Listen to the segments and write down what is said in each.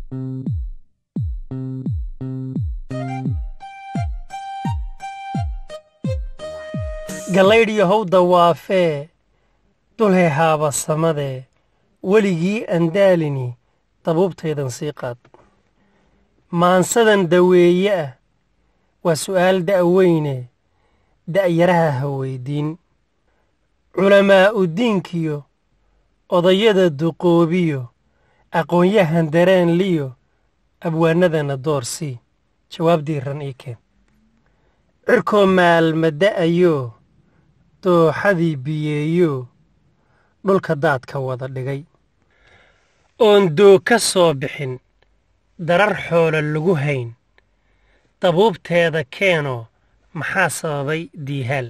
gallaydhiyo howda waafee dulhay haaba samadee weligii andaalini dabuubtaydan sii qaad maansadan daweeye ah waa su'aal da'weyne da'yaraha ha weyddiin culamaa'u diinkiyo odayada duqoobiyo aqoonyahan dareen liyo abwaanadana doorsii jawaab diiran ii keen cirkoo maalma da'ayoo dooxadii biyeeyoo dhulka daadka wada dhigay oon doog ka soo bixin darar xoola lagu hayn dabuubteeda keenoo maxaa sababay diihaal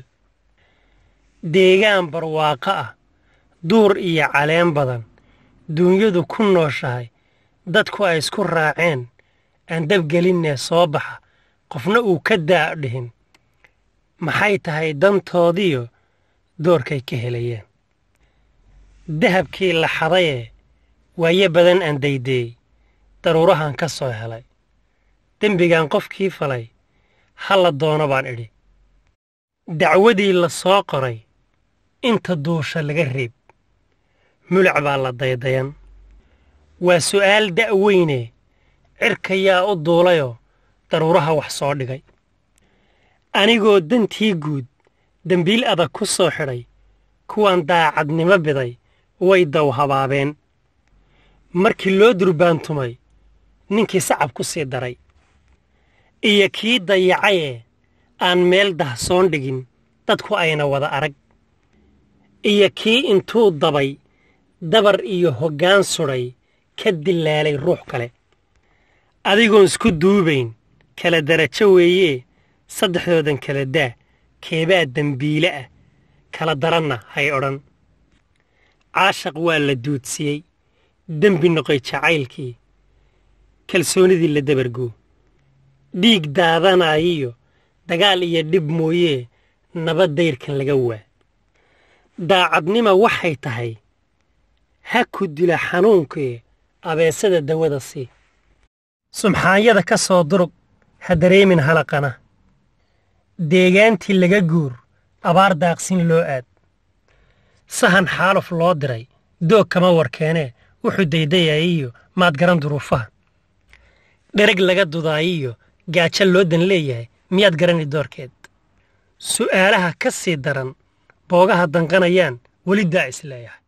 deegaan barwaaqo ah duur iyo caleen badan duunyadu ku nooshahay dadku ay isku raaceen aan dabgelinnee soo baxa qofna uu ka daa dhihin maxay tahay dantoodiyo doorkay ka helayeen dahabkii la xadayee waaye badan aan daydeey daruurahan ka soo helay dembigan qofkii falay ha la doono baan idhi dacwadii la soo qoray inta duusha laga reeb mulac baa la daydayan waa su'aal da'weyne cirka yaa u duulayoo daruuraha wax soo dhigay anigoo dantii guud dembiil adag ku soo xidhay kuwan daacadnimo biday way daw habaabeen markii loo durbaantumay ninkii sacab ku sii daray iyo kii dayacayee aan meel dahsoon dhigin dadku ayna wada arag iyo kii intuu dabay dabar iyo hoggaan sudhay ka dilaalay ruux kale adigoon isku duubayn kala darajo weeyee saddexdoodan kala daa keebaa dembiile ah kala daranna hay odhan caashaq waa la duudsiyey dembi noqoy jacaylkii kalsoonidii la dabargoo dhiig daadanayiyo dagaal iyo dhib mooyee nabad dayrkan laga waa daacadnima waxay tahay ha ku dila xanuunkee abeesada dawada sii sumxaanyada ka soo durug ha dareemin halaqana deegaantii laga guur abaar daaqsin loo aad sahan xaaluf loo diray doog kama warkeenee wuxuu daydayayiyo maad garan duruufaha dhereg laga dudaayiyo gaajo loo dan leeyahay miyaad garani doorkeed su'aalaha ka sii daran boogaha danqanayaan weli daa is leeyahay